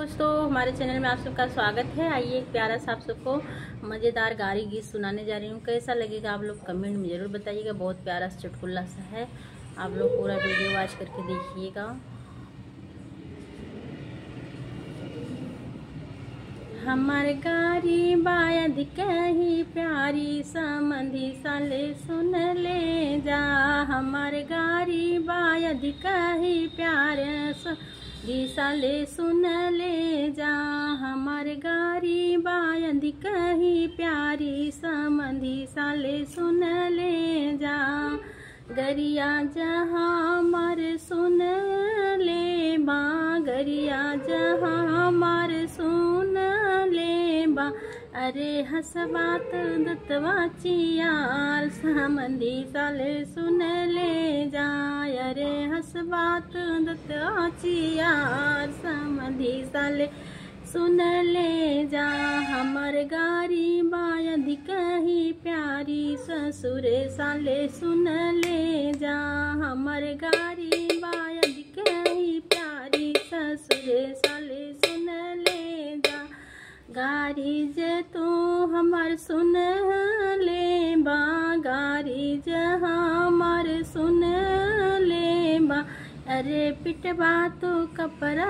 दोस्तों हमारे चैनल में आप सबका स्वागत है आइए एक प्यारा सा आप सबको मज़ेदार गारी गीत सुनाने जा रही हूँ कैसा लगेगा आप लोग कमेंट में ज़रूर बताइएगा बहुत प्यारा सा चुटकुल्ला सा है आप लोग पूरा वीडियो वॉच करके देखिएगा हमार गारी बायद कही प्यारी समधि साले सुन ले जा हमार गारी बायद कही प्यार साले सुन ले जा हमार गारी बायद कही प्यारी समधि साले सुन ले जा गरिया जहाँ मर सुन ले बा गरिया जहाँ मर सुन ले बा अरे हसबात दत्तवा चियार समंदी साले सुन ले जाय अरे हसबात दत्तवा चियार समंदी साले सुन ले जा हमर गारी बायद कही प्यारी ससुर साले सुन ले जा हमर गारी बायद कही प्यारी ससुर साले सुन ले जा गारी जे तू हमर सुन ले बा गारी जे हमर सुन ले बा अरे पिटवा तो कपड़ा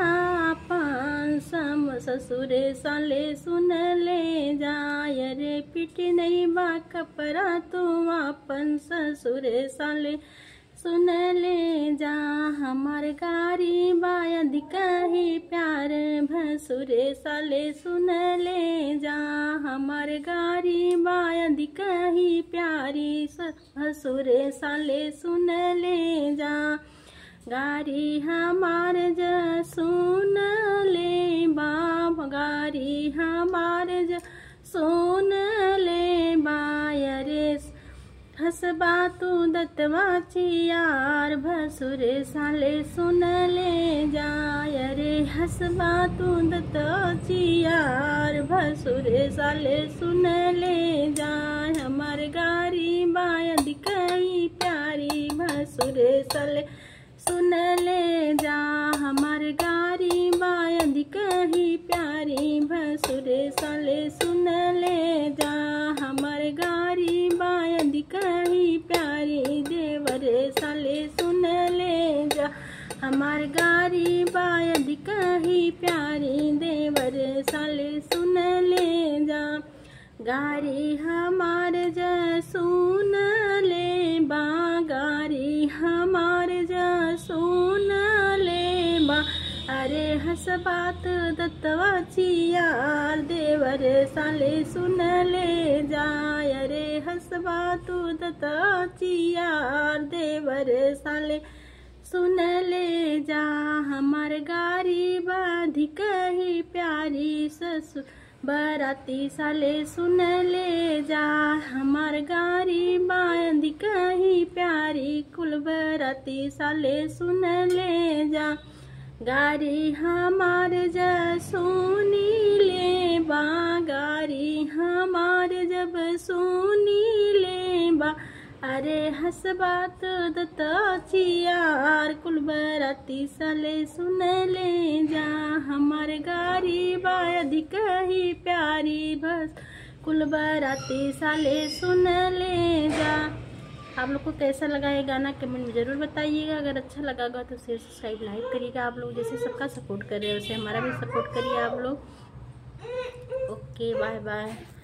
पान सम ससुर साले सुन ले जाय अरे पिट नहीं बा कपड़ा तो अपन ससुर साले सुन ले जा हमार गारी बायद कही प्यार भसुर साले सुन ले जा हमार गारी बायद कही प्यारी भसुर साले सुन ले जा गारी हमार ज सुन ले बाप गारी हमार ज सुन ले बायरे हसबा तू दत्तवा चियार भसुर साले सुन ले जाय रे हसबा तू दत्तवा चियार भसुर साले सुन ले जाय हमार गारी बायद कई प्यारी भसुर साले सुन ले जा हमार गारी बायद कही प्यारी भसुर साले सुन ले जा हमार गारी बायद कही प्यारी देवर साले सुन ले जा हमार गारी बायद कही प्यारी देवर साले सुन ले जा गारी हमार ज सुन ले बा गारी हमार ज सुन ले बा अरे हसबात दत्तवा चियार देवर साले सुन ले जाय अरे हसबात दत्तवा चियार देवर साले सुन ले जा हमार गारी बाधी कही प्यारी ससुर बराती साले सुन ले जा हमार गारी बांध कहीं प्यारी कुल बराती साले सुन ले जा गारी हमार जा सुनी ले बा गारी हमार जब सुनी ले बा अरे हसबात दत्ताचियार कुल बराती साले सुन ले जा हमार गारी बायद कही प्यारी बस कुल बराती साले सुन ले जा आप लोग को कैसा लगा ये गाना कमेंट में ज़रूर बताइएगा अगर अच्छा लगा होगा तो शेयर सब्सक्राइब लाइक करिएगा आप लोग जैसे सबका सपोर्ट कर रहे हैं वैसे हमारा भी सपोर्ट करिए आप लोग ओके बाय बाय